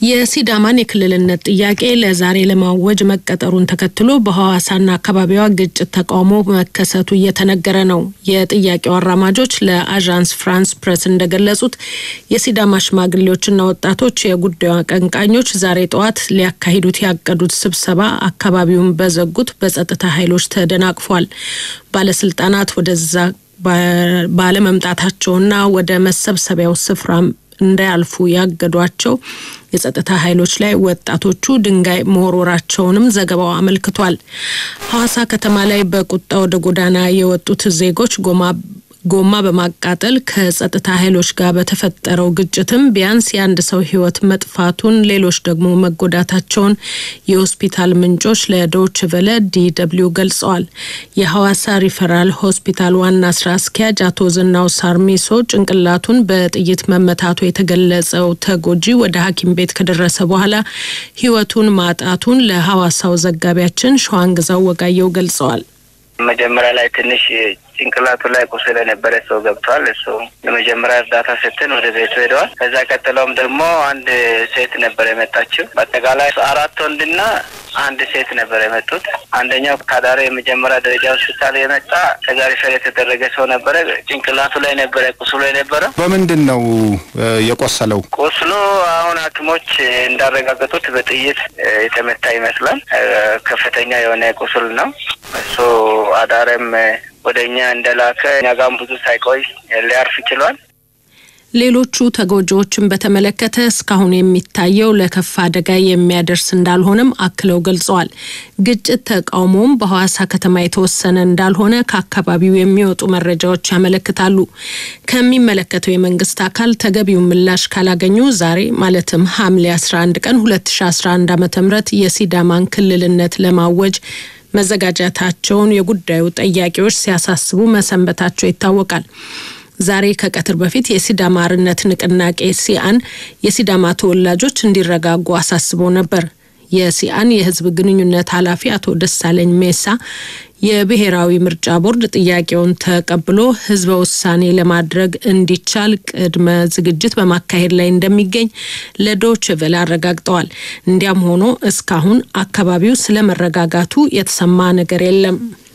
የሲዳማን የክልልነት ጥያቄ ለዛሬ ለማወጅ መቀጠሩን ተከትሎ በሐዋሳና አካባቢዋ ግጭት ተቃውሞ መከሰቱ እየተነገረ ነው። የጥያቄው አራማጆች ለአዣንስ ፍራንስ ፕሬስ እንደገለጹት የሲዳማ ሽማግሌዎችና ወጣቶች የጉዳዩ አቀንቃኞች ዛሬ ጠዋት ሊያካሂዱት ያቀዱት ስብሰባ አካባቢውን በዘጉት በጸጥታ ኃይሎች ተደናቅፏል። ባለስልጣናት ወደዛ ባለመምጣታቸውና ወደ መሰብሰቢያው ስፍራ እንዳያልፉ ያገዷቸው የጸጥታ ኃይሎች ላይ ወጣቶቹ ድንጋይ መወርወራቸውንም ዘገባው አመልክቷል። ሐዋሳ ከተማ ላይ በቁጣ ወደ ጎዳና የወጡት ዜጎች ጎማ ጎማ በማቃጠል ከጸጥታ ኃይሎች ጋር በተፈጠረው ግጭትም ቢያንስ የአንድ ሰው ሕይወት መጥፋቱን ሌሎች ደግሞ መጎዳታቸውን የሆስፒታል ምንጮች ለዶይቼ ቬለ ዲደብሊው ገልጸዋል። የሐዋሳ ሪፈራል ሆስፒታል ዋና ስራ አስኪያጅ አቶ ዝናው ሳርሚሶ ጭንቅላቱን በጥይት መመታቱ የተገለጸው ተጎጂ ወደ ሐኪም ቤት ከደረሰ በኋላ ሕይወቱን ማጣቱን ለሐዋሳው ዘጋቢያችን ሸዋንግዛው ወጋየው ገልጸዋል። መጀመሪያ ላይ ትንሽ ጭንቅላቱ ላይ ቁስል የነበረ ሰው ገብቷል። እሱ የመጀመሪያ እርዳታ ስትን ወደ ቤቱ ሄደዋል። ከዛ ቀጥሎም ደግሞ አንድ ሴት ነበር የመጣችው። በአጠቃላይ አራት ወንድና አንድ ሴት ነበር የመጡት። አንደኛው ከአዳሪ የመጀመሪያ ደረጃ ሆስፒታል የመጣ ከዛ ሪፈር የተደረገ ሰው ነበረ። ጭንቅላቱ ላይ ነበረ ቁስሉ የነበረው። በምንድን ነው የቆሰለው? ቁስሉ አሁን ሐኪሞች እንዳረጋገጡት በጥይት የተመታ ይመስላል። ከፍተኛ የሆነ ቁስል ነው እሱ አዳረም ወደ እኛ እንደላከ እኛ ጋም ብዙ ሳይቆይ ሊያርፍ ችሏል። ሌሎቹ ተጎጂዎችን በተመለከተ እስካሁን የሚታየው ለከፋ አደጋ የሚያደርስ እንዳልሆነም አክለው ገልጸዋል። ግጭት ተቃውሞም በሐዋሳ ከተማ የተወሰነ እንዳልሆነ ከአካባቢው የሚወጡ መረጃዎች ያመለክታሉ። ከሚመለከተው የመንግስት አካል ተገቢውን ምላሽ ካላገኙ ዛሬ ማለትም ሐምሌ 11 ቀን 2011 ዓ ም የሲዳማን ክልልነት ለማወጅ መዘጋጀታቸውን የጉዳዩ ጠያቂዎች ሲያሳስቡ መሰንበታቸው ይታወቃል። ዛሬ ከቀትር በፊት የሲዳማ አርነት ንቅናቄ ሲአን የሲዳማ ተወላጆች እንዲረጋጉ አሳስበው ነበር። የሲአን የህዝብ ግንኙነት ኃላፊ አቶ ደሳለኝ ሜሳ የብሔራዊ ምርጫ ቦርድ ጥያቄውን ተቀብሎ ህዝበ ውሳኔ ለማድረግ እንዲቻል ቅድመ ዝግጅት በማካሄድ ላይ እንደሚገኝ ለዶይቼ ቬለ አረጋግጠዋል። እንዲያም ሆኖ እስካሁን አካባቢው ስለ መረጋጋቱ የተሰማ ነገር የለም።